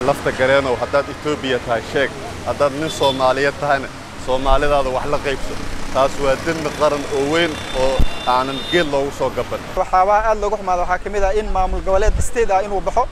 lafta gareenow haddaad etoobiya tahay sheeg haddaad nin soomaaliyeed tahayna soomaalidaada wax la qaybso taas waa dembi qaran oo weyn oo aanan geed loogu soo gaban waxaabaa aad loogu xumaada waxaa ka mid ah in maamul goboleed state ah inuu baxo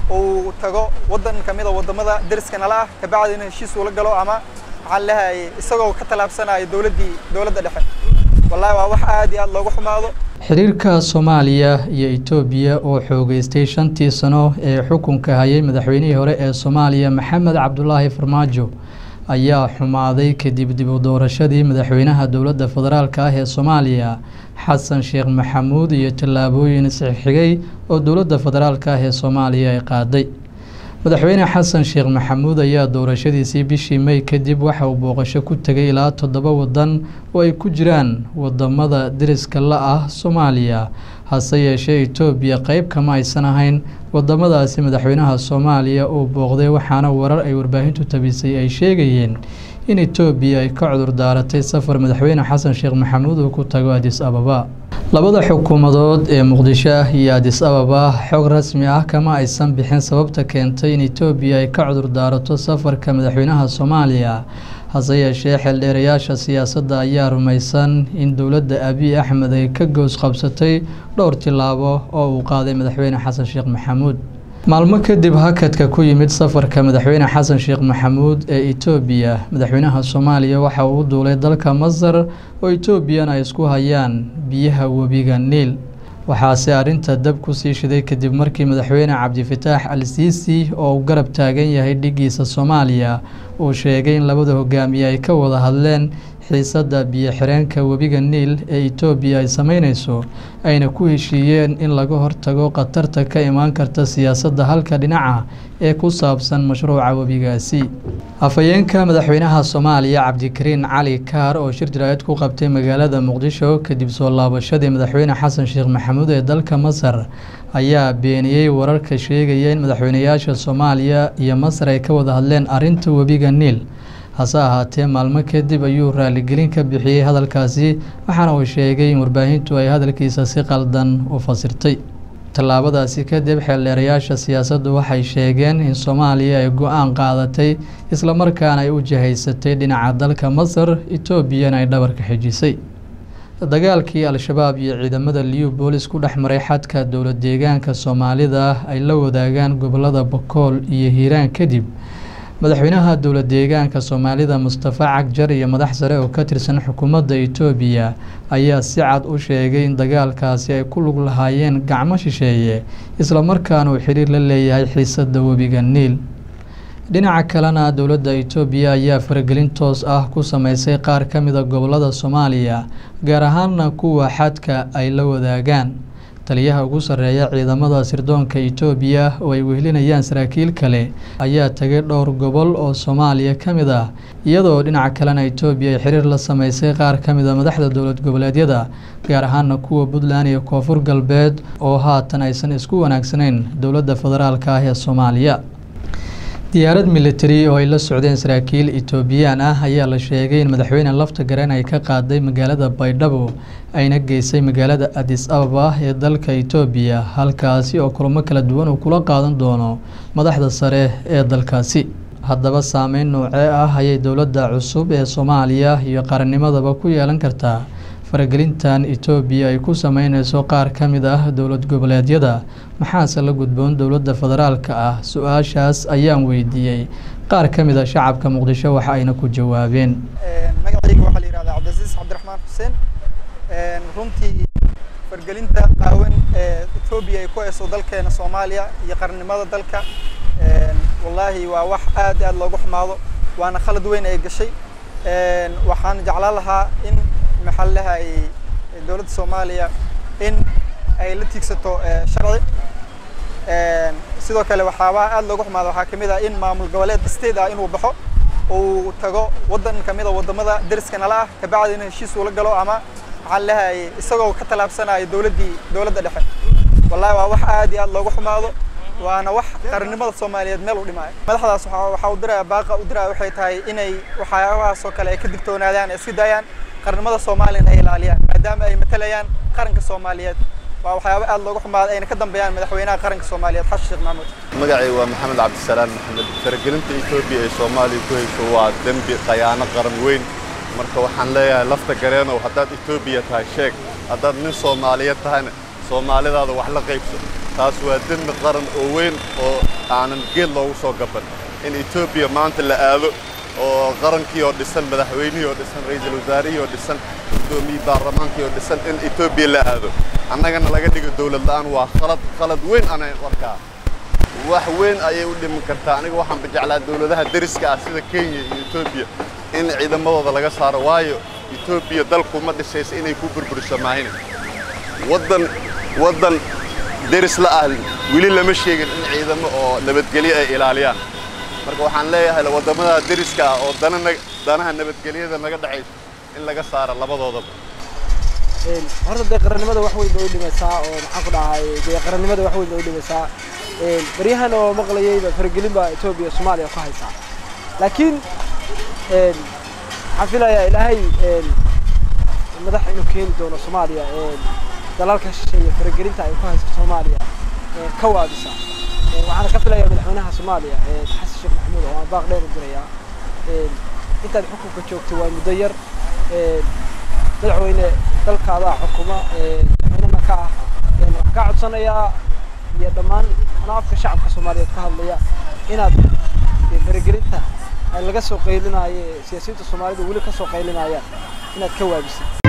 uu tago waddan ka mid a waddamada deriska nala ah kabacdina heshiis uu la galo ama waxaan leeyahay isagoo ka tallaabsanaya dowladdii dowladda dhexe wallahi waa wax aad iyo aad loogu xumaado xiriirka soomaaliya iyo etoobiya oo xoogeystay shantii sano ee xukunka hayay madaxweynihii hore ee soomaaliya maxamed cabdulaahi farmaajo ayaa xumaaday kadib dib u doorashadii madaxweynaha dowladda federaalk ah ee soomaaliya xasan sheekh maxamuud iyo tallaabooyin isxigxigay oo dowladda federaalk ah ee soomaaliya ay qaaday madaxweyne xasan sheekh maxamuud ayaa doorashadiisii bishii mey kadib waxa uu booqasho ku tegay ilaa toddoba waddan oo ay ku jiraan wadamada deriska la ah soomaaliya hase yeeshee etoobiya qeyb kama aysan ahayn wadamadaasi madaxweynaha soomaaliya uu booqday waxaana warar ay warbaahintu tabisay ay sheegayeen in etoobiya ay ka cudur daaratay safar madaxweyne xasan sheekh maxamuud uu ku tago adis ababa labada xukuumadood ee muqdisho ah iyo adis ababa xog rasmi ah kama aysan bixin sababta keentay in etoobiya ay ka cudur daarato safarka madaxweynaha soomaaliya hase yeeshee xeeldheerayaasha siyaasadda ayaa rumaysan in dowladda abiy axmed ay ka goos qabsatay dhowr tillaabo oo uu qaaday madaxweyne xasan sheekh maxamuud maalmo kadib hakadka ku yimid safarka madaxweyne xasan sheekh maxamuud ee etoobiya madaxweynaha soomaaliya waxa uu u duulay dalka masar oo etoobiyana ay isku hayaan biyaha webiga niil waxaase arrinta dab ku sii shiday kadib markii madaxweyne cabdifataax al siisi oo uu garab taagan yahay dhigiisa soomaaliya uu sheegay in labada hogaamiye ay ka wada hadleen xiisadda biyo-xireenka webiga niil ee etoobiya ay sameyneyso ayna ku heshiiyeen in laga hortago khatarta ka imaan karta siyaasadda halka dhinaca ee ku saabsan mashruuca webigaasi afhayeenka madaxweynaha soomaaliya cabdikariin cali kaar oo shir jaraa'id ku qabtay magaalada muqdisho kadib soo laabashadii madaxweyne xasan sheekh maxamuud ee dalka masar ayaa beeniyey wararka sheegaya in madaxweynayaasha soomaaliya iyo masar ay ka wada hadleen arrinta webiga niil hase ahaatee maalmo kadib ayuu raaligelin ka bixiyey hadalkaasi waxaana uu sheegay in warbaahintu ay hadalkiisa si qaldan u fasirtay tallaabadaasi kadib xeeldheerayaasha siyaasaddu waxay sheegeen in soomaaliya ay go-aan qaadatay islamarkaana ay u jihaysatay dhinaca dalka masar etoobiyana ay dhabarka xijisay dagaalkii al-shabaab iyo ciidamada liu boolis ku dhex maray xadka dowlad deegaanka soomaalida ay la wadaagaan gobolada bokool iyo hiiraan kadib madaxweynaha dowlad deegaanka soomaalida mustafa cagjar iyo madax sare oo ka tirsan xukuumadda etoobiya ayaa si cad u sheegay in dagaalkaasi ay ku lug lahaayeen gacmo shisheeye islamarkaana uu xiriir la leeyahay xiisadda webiga niil dhinaca kalena dowladda etoobiya ayaa faragelin toos ah ku sameysay qaar ka mida gobolada soomaaliya gaar ahaana kuwa xadka ay la wadaagaan taliyaha ugu sarreeya ciidamada sirdoonka etoobiya oo ay wehelinayaan saraakiil kale ayaa tagay dhowr gobol oo soomaaliya ka mid ah iyadoo dhinaca kalena etoobiya ay xiriir la sameysay qaar ka mid a madaxda dowlad goboleedyada gaar ahaana kuwa puntland iyo koonfur galbeed oo haatan aysan isku wanaagsanayn dowladda federaalk ah ee soomaaliya diyaarad militari oo ay la socdeen saraakiil etoobiyaan ah ayaa la sheegay in madaxweyne lafta gareen ay ka qaaday magaalada baydhabo ayna geysay magaalada adis ababa ee dalka etoobiya halkaasi oo kulamo kala duwan uu kula qaadan doono madaxda sare ee dalkaasi haddaba saameyn noocee ah ayay dowladda cusub ee soomaaliya iyo qarannimadaba ku yeelan kartaa faragelintan etoobiya ay ku sameyneyso qaar ka mid ah dowlad goboleedyada maxaase la gudboon dowladda federaalka ah su-aashaas ayaan weydiiyey qaar ka mid a shacabka muqdisho waxa ayna ku jawaabeen magacayga waxaa la yihahdaa cabdilcasiis cabdiraxmaan xuseen runtii fargelinta qaawan ee etoobiya ay ku hayso dalkeena soomaaliya iyo qarannimada dalka wallaahi waa wax aad aad loogu xumaado waana khalad weyn ay gashay waxaan jeclaan lahaa in maxaa lahay dowladda soomaaliya in ay la tiigsato sharci sidoo kale waxaabaa aad loogu xumaada waxaa kamid ah in maamul goboleed state ah inuu baxo uu tago waddan kamid a waddamada deriska nala ah kabacdina heshiis uu la galo ama maxaa lahay isagoo ka tallaabsanaya dowladdii dowladda dhexe wallahi waa wax aad iyo aad loogu xumaado waana wax qarannimada soomaaliyeed meel u dhimaayo madaxdaas waxaa u diraya baaqa u diraya waxay tahay inay waxyaabahaas oo kale ay ka digtoonaadaan ay iska daayaan qarannimada soomaaliyana ay ilaaliyaan maadaama ay matalayaan qaranka soomaaliyeed waa waxyaabo aad looga xumaaday ayna ka dambeeyaan madaxweynaha qaranka soomaaliyeed xasan sheekh maxamuud magacay waa maxamed cabdisalaan maxamed faragelinta etoobiya ee soomaaliya ku hayso waa dembi khayaano qaran weyn marka waxaan leeyahay lafta gareenow haddaad etoobiya tahay sheeg haddaad nin soomaaliyeed tahayna soomaalidaada wax la qaybso taas waa dembi qaran oo weyn oo aanan geed loogu soo gaban in etoobiya maanta la aado oo qarankii oo dhisan madaxweynihii oo dhisan ra'iisul wasaarihii oo dhisan guddoomiyii baarlamaankii oo dhisan in etoobiya la aado annagana laga dhigo dowlad la'aan waa khalad khalad weyn anay warkaa wax weyn ayay u dhiman kartaa aniga waxaanba jeclaa dowladaha deriska ah sida kenya iyo etoobiya in ciidamadooda laga saaro waayo etoobiya dalkuma dhisaysa inay ku burburiso maahina waddan waddan deris la ah weli lama sheegin in ciidamo oo nabadgelyo ay ilaaliyaan marka waxaan leeyahay waddamada deriska ah oo dana danaha nabadgelyada naga dhexayso in laga saaro labadoodaba horta dee qarannimada wax weyn bay u dhimaysaa oo maxaan ku dhahay dee qarannimada wax weyn bay u dhimaysaa baryahan oo maqlayayba faragelin baa etoobiya soomaaliya ku haysaa laakiin waxaan filayaa ilaahay madax inuu keeni doono soomaaliya dalalka shisheeye faragelinta ay ku hayso soomaaliya ka waabisa waxaana ka filayaa madaxweynaha soomaaliya xasan sheekh maxamuud oo aan baaq dheer u dirayaa intaad xukunka joogtay waa muddo yar madaxweyne dalkaadaa xukuma madaxweynena ka ah waxaan kaa codsanayaa iyo dhammaan anaa afka shacabka soomaaliyeed ka hadlaya inaad faragelinta laga soo qaylinaayo siyaasiyiinta soomaalida weli ka soo qaylinayaan inaad ka waabisid